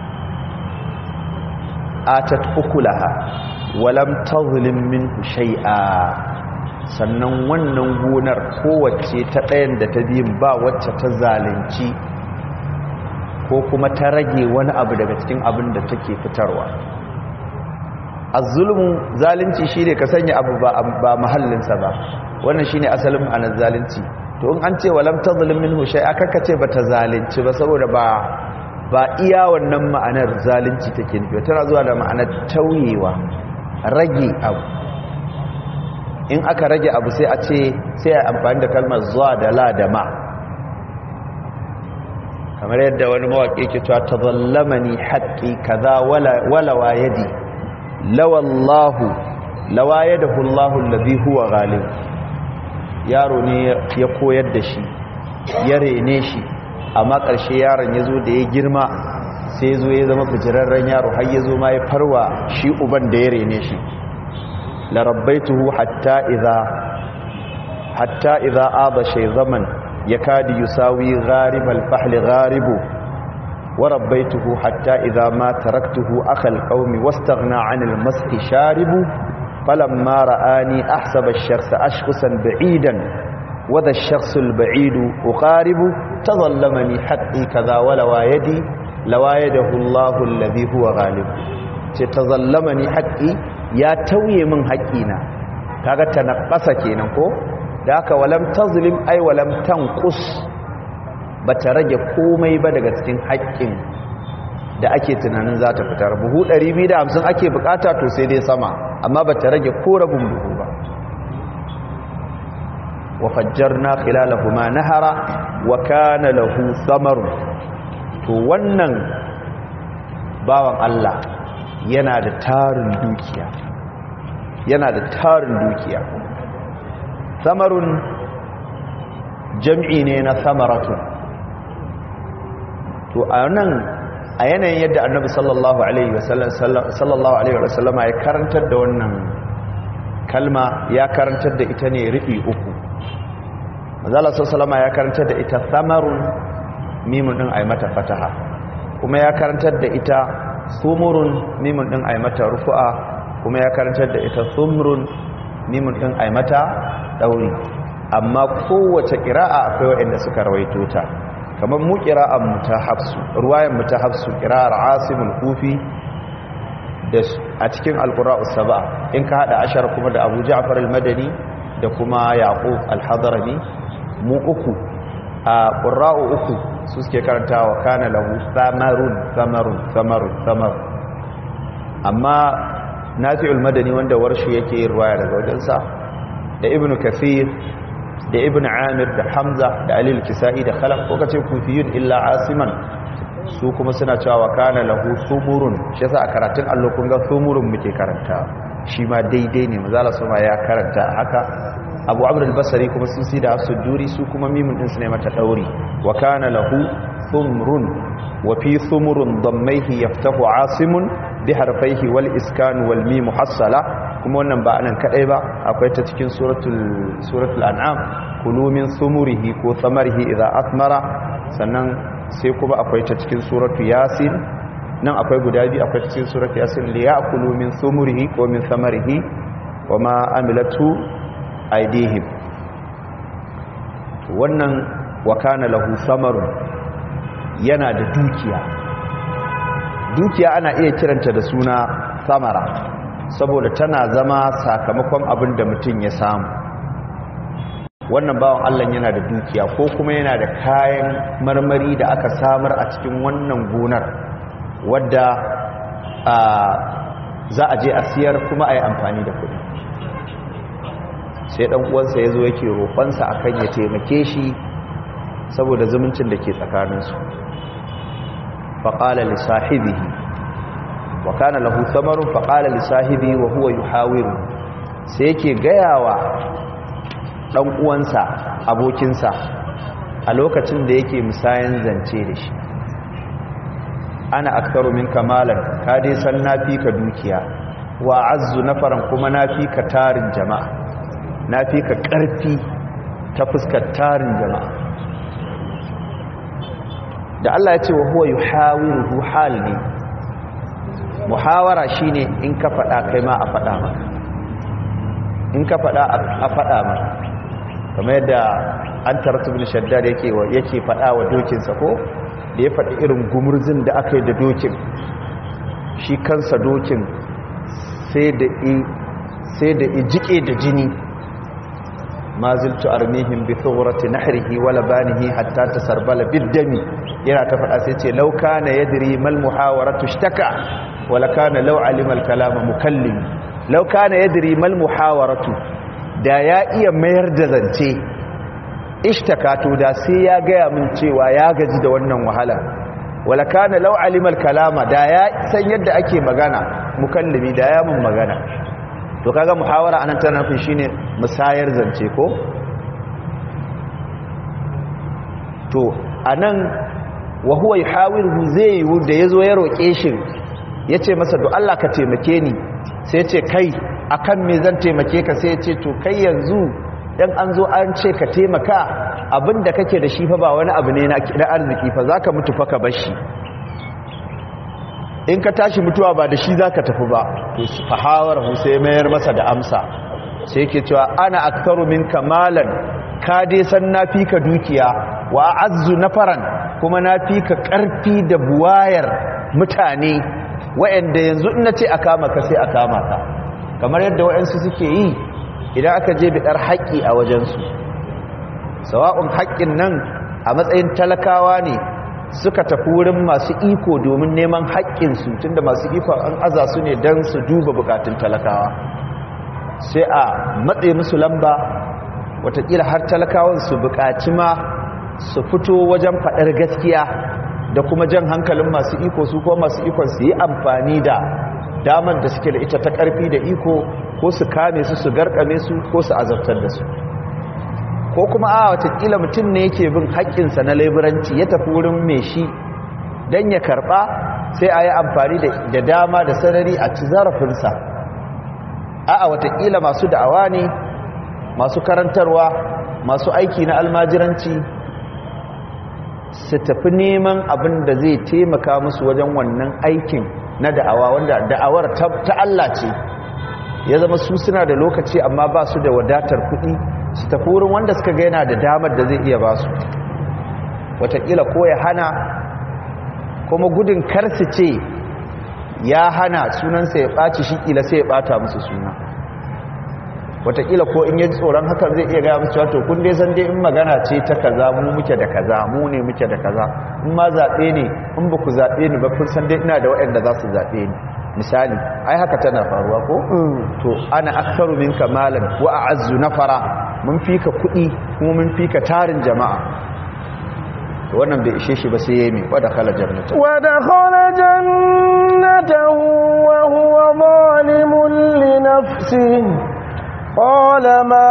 [SPEAKER 4] atat ukulaha walam tazlim minhu shay'a sannan wannan gonar kowace ta ɗayan da ta biyun ba wacce ta zalunci ko kuma ta rage wani abu daga cikin abin da take fitarwa az-zulmu zalunci shine ka sanya abu ba ba mahallinsa ba wannan shine asalin ma'anar zalunci to in an ce walam tazlim minhu shay'a kaka ce bata zalunci ba saboda ba ba iya wannan ma'anar zalunci take nufi tana zuwa da ma'anar tauyewa rage abu in aka rage abu sai a ce sai a amfani da kalmar zuwa da la da ma kamar yadda wani mawaƙi ke cewa ta zallamani haƙƙi kaza wala wayadi lawallahu lawayadahu Allahu allazi huwa ghalib yaro ne ya koyar da shi ya rene shi amma ƙarshe yaron ya zo da ya girma sai zo ya zama fijirarren yaro har ya zo ma ya farwa shi uban da ya rene shi larabbaituhu hatta idza hatta idza aba shay zaman yakadi yusawi gharib al-fahl gharibu wa rabbaituhu hatta idza ma taraktuhu akhal qaumi wastaghna 'an al-masqi sharibu falamma ra'ani ahsaba ash-shakhsa ashkhusan ba'idan wa dha ash-shakhsu al-ba'idu uqaribu tadhallamani haqqi kadha wa lawayadi lawayadahu Allahu alladhi huwa ghalib ce tazallamani haqqi ya tauye min haƙƙina kaga tanaqqasa kenan ko da haka walam tazlim ay walam tanqus bata rage komai ba daga cikin haƙƙin da ake tunanin za ta fitar buhu 250 ake bukata to sai dai sama amma bata rage ko rabin buhu ba wa fajjarna khilalahuma nahara wa kana lahu samarun to wannan bawan Allah yana da tarin dukiya yana da tarin dukiya samarun jam'i ne na samaratun to a nan a yanayin yadda annabi sallallahu alaihi sallallahu alaihi wasallam ya karantar da wannan kalma ya karantar da ita ne rufi uku mazala sallallahu ya karantar da ita samarun mimun din ai mata fataha kuma ya karantar da ita sumurun mimun din ai mata rufu'a kuma ya karantar da ita sumrun mimun din ai mata dauri amma kowace qira'a akwai wanda suka rawaito ta kamar mu qira'an mu ta hafsu ruwayan mu ta hafsu qira'ar asimul kufi da a cikin alqura'us sab'a in ka hada ashar kuma da Abu Ja'far al-Madani da kuma Yaqub al-Hadrami mu uku a qurra'u uku su suke karantawa kana lahu samarun samarun samarun samar amma nafi'ul madani wanda warshi yake yin ruwaya daga wajensa da ibnu kathir da ibnu amir da hamza da alil kisa'i da khalaf ko kace kufiyun illa asiman su kuma suna cewa kana lahu sumurun shi yasa a karatun allo kun ga sumurun muke karanta shi ma daidai ne mazala suma ya karanta haka abu amr al-basri kuma sun si da su duri su kuma mimun din su ne mata dauri wa kana lahu thumrun wa fi thumrun dammaihi yaftahu asimun bi harfaihi wal iskan wal mim muhassala kuma wannan ba anan kadai ba akwai ta cikin suratul suratul an'am kulu min thumurihi ko thamarihi idza athmara sannan sai kuma akwai ta cikin suratul yasin nan akwai guda biyu akwai cikin suratul yasin li ya'kulu min thumurihi ko min thamarihi wama amilatu aidihim wannan wakana lahu samarun yana da dukiya dukiya ana iya kiranta da suna samara saboda tana zama sakamakon abin da mutum ya samu wannan bawan Allah yana da dukiya ko kuma yana da kayan marmari da aka samar a cikin wannan gonar wadda za a je a siyar kuma a yi amfani da kuɗi sai dan uwansa ya zo yake roƙonsa akan ya taimake shi saboda zumuncin da ke tsakaninsu faƙala li sahibihi wa kana lahu samarun faƙala li sahibi wa huwa yuhawiru sai yake gayawa dan uwansa abokinsa a lokacin da yake musayan zance da shi ana aktaru min kamalan ka dai san nafi ka dukiya wa azzu nafaran kuma nafi ka tarin jama'a na fi ka ƙarfi ta fuskar tarin jama'a da Allah ya ce wa huwa yuhawiru hal ne muhawara shine in ka faɗa kai ma a faɗa maka in ka faɗa a faɗa maka kamar yadda an tartu bin shaddad yake yake faɗa wa dokinsa ko da ya faɗi irin gumurzin da aka yi da dokin shi kansa dokin sai da i jike da jini ma ziltu armihim bi thurati nahrihi wa labanihi hatta tasarbala biddami yana ta fada sai ce law kana yadri mal muhawaratu ishtaka wa la kana law alima al kalama mukallim law kana yadri mal muhawaratu da ya iya mayar da zance ishtakato da sai ya gaya min cewa ya gaji da wannan wahala wala kana law alimal kalama da ya san yadda ake magana mukallimi da ya mun magana to kaga muhawara anan tana nufin shine musayar zance ko to anan wa huwa yuhawiru zai yi da yazo ya roke shi yace masa do Allah ka taimake ni sai yace kai akan me zan taimake ka sai yace to kai yanzu dan an zo an ce ka taimaka abinda kake da shi fa ba wani abu ne na arziki fa zaka mutu fa ka bar shi in ka tashi mutuwa ba da shi zaka tafi ba to fahawar sai mayar masa da amsa sai yake cewa ana aktharu minka malan ka dai san na fi ka dukiya wa azzu nafaran kuma na fi ka karfi da buwayar mutane wa'anda yanzu in nace a kama ka sai a kama ka kamar yadda wa'ansu suke yi idan aka je bidar haƙƙi a wajensu sawa'un haƙƙin nan a matsayin talakawa ne suka tafi wurin masu iko domin neman haƙƙinsu tunda masu iko an aza su ne don su duba bukatun talakawa sai a matse musu lamba watakila har talakawan su bukaci ma su fito wajen faɗar gaskiya da kuma jan hankalin masu iko su ko masu ikon su yi amfani da damar da suke da ita ta ƙarfi da iko ko su kame su su garkame su ko su azabtar da su ko kuma a watakila mutum ne yake bin haƙƙinsa na laiburanci ya tafi wurin mai shi don ya karɓa sai a yi amfani da dama da sarari a ci zarafinsa a a watakila masu da'awa ne masu karantarwa masu aiki na almajiranci su tafi neman abin da zai taimaka musu wajen wannan aikin na da'awa wanda da'awar ta Allah ce ya zama su suna da lokaci amma ba su da wadatar kuɗi su tafi wurin wanda suka ga yana da damar da zai iya ba su watakila ko ya hana kuma gudun karsu ce ya hana sunansa ya ɓaci shi ƙila sai ya ɓata musu suna watakila ko in yi tsoron hakan zai iya gaya musu wato kun dai san dai in magana ce ta kaza mu muke da kaza mu ne muke da kaza in ma zaɓe ne in ba ku zaɓe ni ba kun san dai ina da waɗanda za su zaɓe ni misali ai haka tana faruwa ko to ana aktharu minka malan wa a'azzu nafara mun fika kuɗi kuma mun fika tarin jama'a to wannan bai ishe shi ba sai yayi mai wada khala jannata
[SPEAKER 1] wa dakhala jannatahu wa huwa zalimun li nafsihi qala ma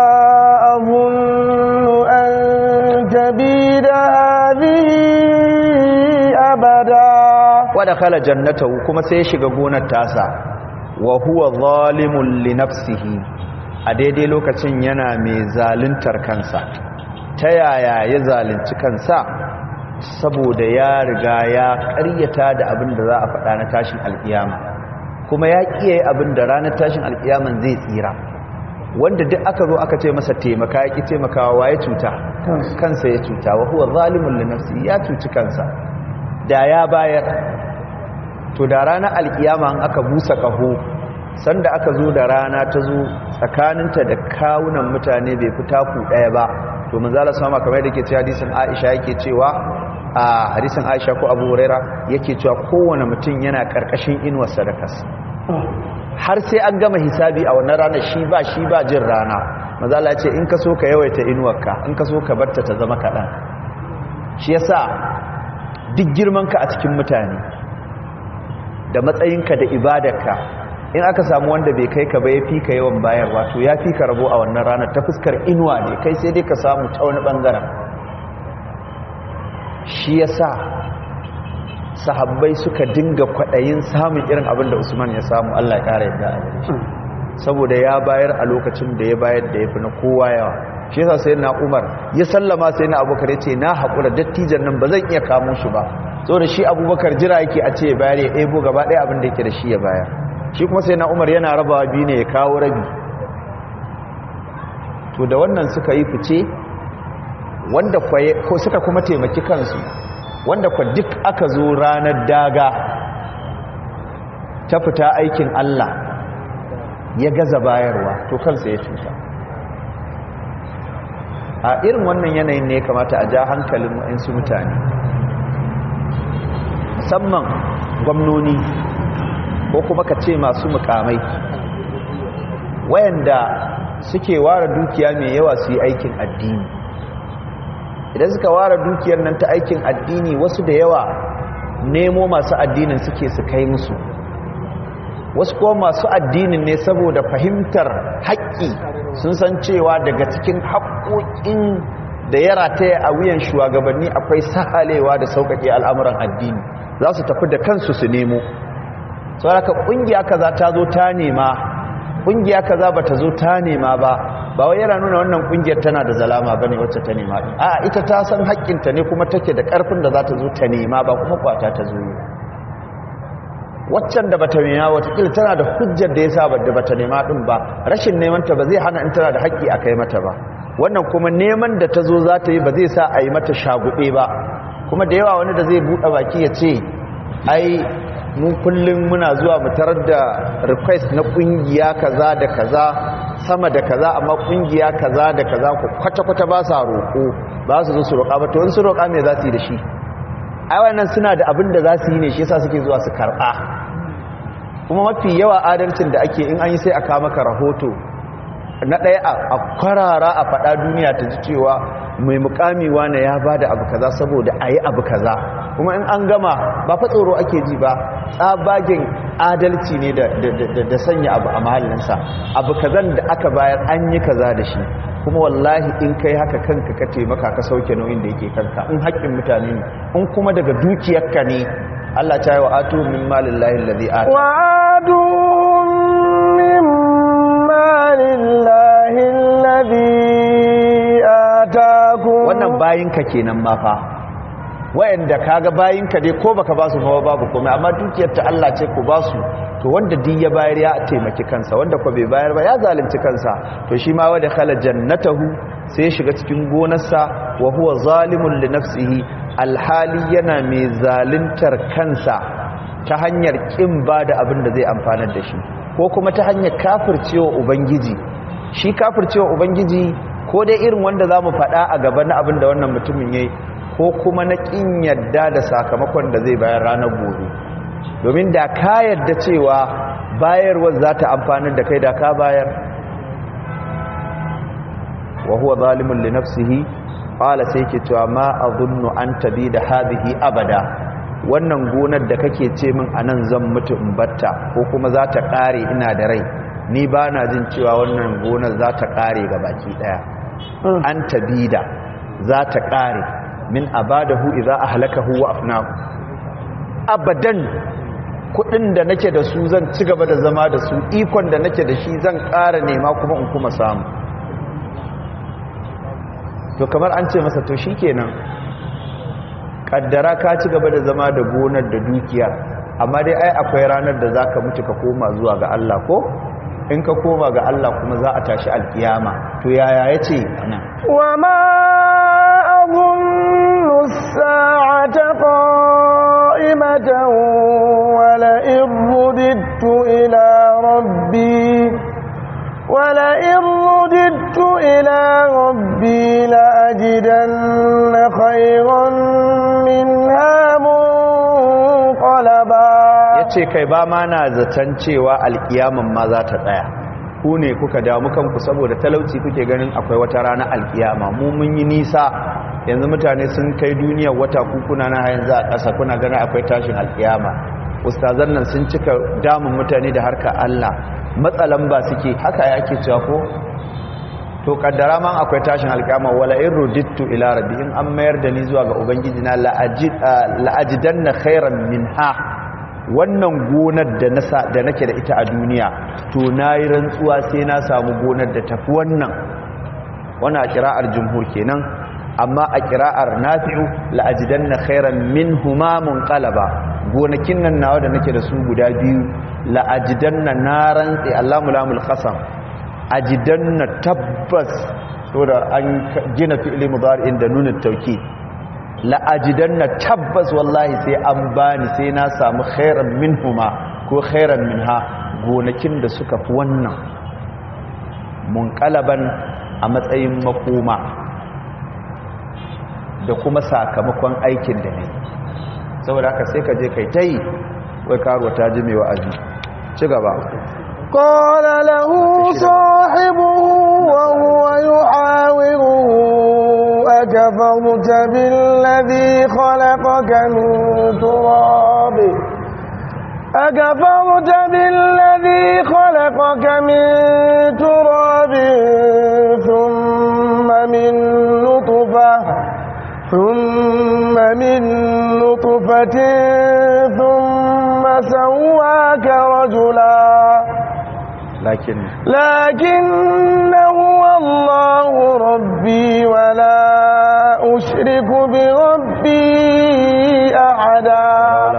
[SPEAKER 1] azunnu an tabida hadhihi abada
[SPEAKER 4] wada khala jannatahu kuma sai ya shiga gonar tasa wa huwa zalimun li nafsihi a daidai lokacin yana mai zaluntar kansa ta yaya ya zalunci kansa saboda ya riga ya karyata da abin da za a faɗa na tashin alƙiyama kuma ya kiyaye abin da ranar tashin alƙiyaman zai tsira wanda duk aka zo aka ce masa taimaka ya ki taimakawa wa ya cuta kansa ya cuta wa huwa zalimun li nafsihi ya cuci kansa da ya bayar to da ranar alkiyama an aka busa ƙaho sanda aka zo da rana ta zo tsakaninta da kawunan mutane bai fi taku ɗaya ba to manzala sama kamar da ke ce hadisin aisha yake cewa a hadisin aisha ko abu huraira yake cewa kowane mutum yana ƙarƙashin inuwar sadakas har sai an gama hisabi a wannan ranar shi ba shi ba jin rana manzala ce in ka so ka yawaita inuwarka in ka so ka barta ta zama kaɗan shi yasa duk girmanka a cikin mutane da matsayinka da ibadarka in aka samu wanda bai kai ka ba ya fi ka yawan bayarwa to ya fi ka rabo a wannan ranar ta fuskar inuwa ne kai sai dai ka samu ta wani bangaren shi ya sa sahabbai suka dinga kwaɗayin samun irin abin da usman ya samu allah ya ƙara yadda a saboda ya bayar a lokacin da ya bayar da ya fi na kowa yawa shi yasa sai na umar ya sallama sai na abubakar ya ce na haƙura dattijan nan ba zan iya kamo shi ba so da shi abubakar jira yake a ce ya bayar ya ebo gaba ɗaya abin da yake da shi ya bayar shi kuma sai na umar yana rabawa biyu ne ya kawo rabi to da wannan suka yi fice wanda ko suka kuma taimaki kansu wanda kwa duk aka zo ranar daga ta fita aikin Allah ya gaza bayarwa to kansa ya cuta a irin wannan yanayin ne kamata a ja hankalin wa'insu mutane musamman gwamnoni ko kuma ka ce masu mukamai wayanda suke ware dukiya mai yawa su yi aikin addini idan suka ware dukiyar nan ta aikin addini wasu da yawa nemo masu addinin suke su kai musu wasu kuma masu addinin ne saboda fahimtar haƙƙi sun san cewa daga cikin haƙoƙin da ya rataya a wuyan shugabanni akwai sahalewa da sauƙaƙe al'amuran addini za su tafi da kansu su nemo sauraka ƙungiya kaza ta zo ta nema ƙungiya kaza ba ta zo ta nema ba ba wai yana nuna wannan ƙungiyar tana da zalama ba ne wacce ta nema ɗin a ita ta san haƙƙinta ne kuma take da ƙarfin da za ta zo ta nema ba kuma kwata ta zo yi waccan da bata nema watakila tana da hujjar da ya sa da bata nema ɗin ba rashin nemanta ba zai hana in tana da haƙƙi a kai mata ba wannan kuma neman da ta zo za ta yi ba zai sa a yi mata shagube ba kuma da yawa wani da zai buɗe baki ya ce ai mu kullum muna zuwa mu tarar da request na ƙungiya kaza da kaza sama da kaza amma ƙungiya kaza da kaza ku kwata-kwata ba sa roƙo ba su zo su roƙa ba to wani su roƙa me za su yi da shi ai wannan suna da abin da za su yi ne shi yasa suke zuwa su karɓa kuma mafi yawa adalcin da ake in an yi sai a kawo maka rahoto na ɗaya a kwarara a faɗa duniya ta ji cewa mai mukami wane ya ba da abu kaza saboda a yi abu kaza kuma in an gama ba fa tsoro ake ji ba tsabagen adalci ne da sanya abu a mahallinsa abu kazan da aka bayar an yi kaza da shi kuma wallahi in kai haka kanka ka taimaka ka sauke nauyin da yake kanka in haƙƙin mutane ne in kuma daga dukiyarka ne Allah ta yi wa atu min malin lahin ladhi ata
[SPEAKER 1] wa atu min malin lahin ladhi atakum
[SPEAKER 4] wannan bayinka kenan ma fa wayanda kaga bayinka dai ko baka basu fa babu komai amma dukiyar ta Allah ce ku basu to wanda din ya bayar ya taimaki kansa wanda ko bai bayar ba ya zalunci kansa to shi ma wanda khala jannatahu sai ya shiga cikin gonarsa wa huwa zalimun li nafsihi alhali yana mai zaluntar kansa ta hanyar kin bada abin da zai amfanar da shi ko kuma ta hanyar kafircewa ubangiji shi kafircewa ubangiji ko dai irin wanda zamu faɗa a gaba na abin da wannan mutumin yayi ko kuma na kin yadda da sakamakon da zai bayar ranar gobe domin da ka yadda cewa bayarwar za ta amfanar da kai da ka bayar wa huwa zalimun li nafsihi qala sai ke cewa ma azunnu an tabi da hadhihi abada wannan gonar da kake ce min anan zan mutu in batta ko kuma za ta kare ina da rai ni ba na jin cewa wannan gonar za ta kare ga baki daya an tabi da za ta kare min abadahu idza ahlakahu wa afnahu abadan kudin da nake da su zan ci gaba da zama da su ikon da nake da shi zan ƙara nema kuma in kuma samu to kamar an ce masa to shikenan kaddara ka ci gaba da zama da gonar da dukiya amma dai ai akwai ranar da zaka mutu ka koma zuwa ga Allah ko in ka koma ga Allah kuma za a tashi alkiyama to yaya yace nan
[SPEAKER 1] wa ma azunnu as-sa'ata qa'imatan wa la irudtu ila rabbi ولئن رددت إلى ربي لأجدن خيرا منها منقلبا
[SPEAKER 4] yace kai ba ma na zaton cewa alkiyaman ma za ta tsaya ku ne kuka damu kanku saboda talauci kuke ganin akwai wata rana alkiyama mu mun yi nisa yanzu mutane sun kai duniyar wata kukuna na yanzu a ƙasa kuna ganin akwai tashin alkiyama ustazan nan sun cika damun mutane da harka Allah matsalan ba suke haka yake cewa ko to kaddara man akwai tashin alkiyama wala in rudittu ila rabbi in an mayar da ni zuwa ga ubangiji na la'ajidanna khairan minha wannan gonar da nasa da nake da ita a duniya to nayi rantsuwa sai na samu gonar da tafi wannan wannan a kira'ar jumhur kenan amma a kira'ar nafi'u la'ajidanna khairan minhuma munqalaba gonakin nan nawa da nake da su guda biyu la'ajidanna na rantsi Allahu lamul qasam ajidanna tabbas saboda an gina fi'li mudari'in da nunin tauki la'ajidanna tabbas wallahi sai an bani sai na samu khairan minhuma ko khairan minha gonakin da suka fi wannan munqalaban a matsayin makoma da kuma sakamakon aikin da ne saboda haka sai ka je kai ta yi wai karuwa ta ji mai wa'azi ci gaba
[SPEAKER 1] قال له صاحبه وهو يحاوره أكفرت بالذي خلقك من تراب أكفرت بالذي خلقك من تراب ثم من نطفة ثم من نطفة ثم سواك رجلا
[SPEAKER 4] lakin
[SPEAKER 1] لكن هو الله ربي ولا أشرك بربي أحدا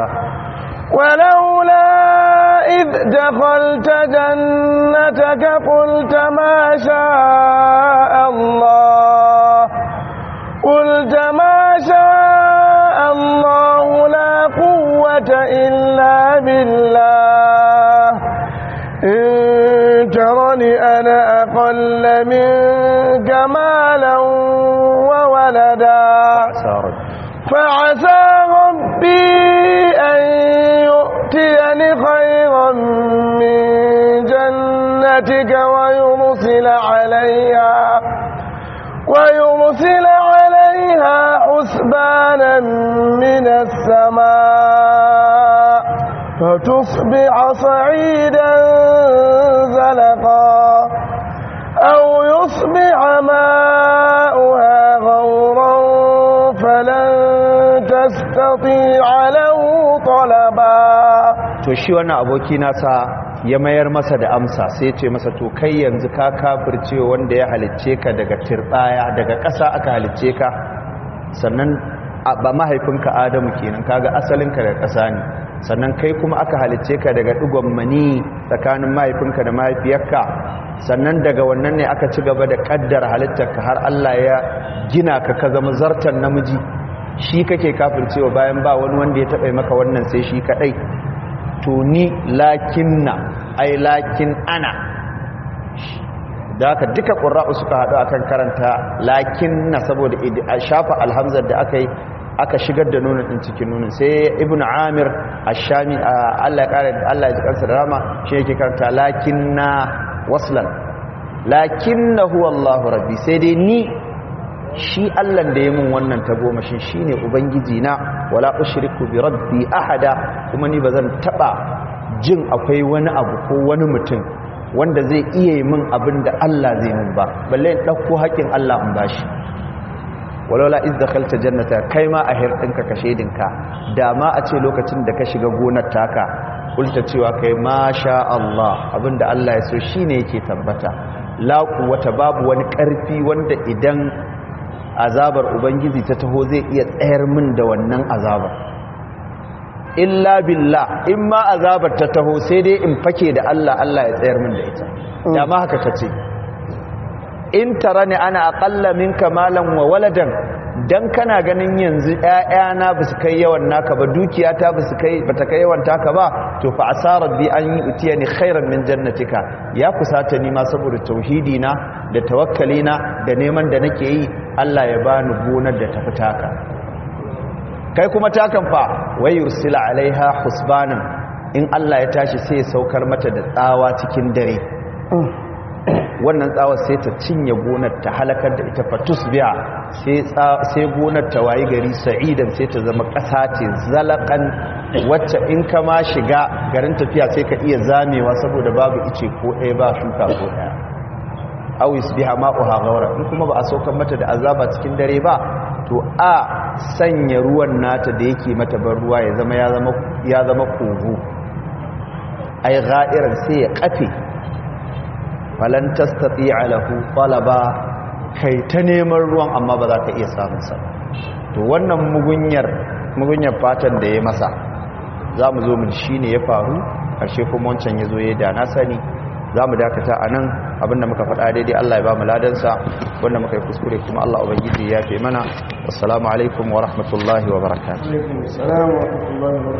[SPEAKER 1] ولولا إذ دخلت جنتك قلت ما شاء الله قلت ما شاء الله لا قوة إلا بالله إن ترني أنا أقل منك مالا وولدا
[SPEAKER 4] sarar
[SPEAKER 1] فعسى ربي أن يؤتيني خيرا من جنتك ويرسل عليها ويرسل عليها حسبانا من السماء فتصبح صعيدا زلقا أو يصبح ماؤها غورا فلن تستطيع له طلبا
[SPEAKER 4] to shi wannan aboki nasa ya mayar masa da amsa sai ce masa to kai yanzu ka kafirce wanda ya halicce ka daga tirbaya daga ƙasa aka halicce ka sannan a- ba mahaifinka adamu kenan kaga asalinka daga ƙasa ne sannan kai kuma aka halicce ka daga ɗigon mani tsakanin mahaifinka da mahaifiyarka sannan daga wannan ne aka ci gaba da ƙaddara halittarka har Allah ya gina ka ka zama zartan namiji shi kake kafircewa bayan ba wani wanda ya taɓa maka wannan sai shi kaɗai to ni lakinna ai lakin ana da haka duka ƙura'u suka haɗu akan karanta lakinna saboda idi- a shafa alhamzar da aka yi aka shigar da nunin ɗin cikin nunin sai ibn amir ashami a allah ya ƙara allah ya ji kansa da rama shi yake karanta lakinna waslan lakinna huwa allahu rabbi sai dai ni shi allan da ya mun wannan tagomashin shi ne ubangiji na wala ushriku bi rabbi ahada kuma ni ba zan taɓa jin akwai wani abu ko wani mutum wanda zai iya yi min abin da Allah zai min ba balle in ɗauko haƙƙin Allah in bashi walaula iz dakhalta jannata kai ma a hirɗinka ka shedinka da ma a ce lokacin da ka shiga gonar taka kulta cewa kai ma sha Allah abinda Allah ya so shine yake tabbata la quwwata babu wani ƙarfi wanda idan azabar ubangiji ta taho zai iya tsayar min da wannan azabar illa billah in ma azabar ta taho sai dai in fake da Allah Allah ya tsayar min da ita da ma haka ta ce in tara ne ana aƙalla minka malan wa waladan dan kana ganin yanzu ƴaƴana ba su kai yawan naka ba dukiyata ba su kai bata kai yawan taka ba to fa asarar bi an yi utiyani khairan min jannatika ya kusata ni ma saboda tauhidi na da tawakkali na da neman da nake yi Allah ya bani gonar da tafi taka kai kuma takan fa wai yursila alaiha husbanan in Allah ya tashi sai ya saukar mata da tsawa cikin dare wannan tsawar sai ta cinye gonar ta halakar da ita fatus biya sai gonar ta wayi gari sa'idan sai ta zama ƙasa ce zalakan wacce in ka ma shiga garin tafiya sai ka iya zamewa saboda babu ice ko ɗaya ba shuka ko ɗaya awis biha ma'uha gaura in kuma ba a saukar mata da azaba cikin dare ba to a sanya ruwan nata da yake mata ban ruwa ya zama ya zama kogo ai ga'iran sai ya kafe falan tastati alahu talaba kai ta neman ruwan amma ba za ka iya samun sa to wannan mugunyar mugunyar fatan da ya masa za mu zo mu shine ya faru karshe kuma wancan ya zo ya da na sani za mu dakata a nan abinda muka faɗa daidai Allah ya ba mu ladansa wanda muka yi kuskure kuma Allah ubangiji ya fi mana wassalamu alaikum wa rahmatullahi wa barakatuh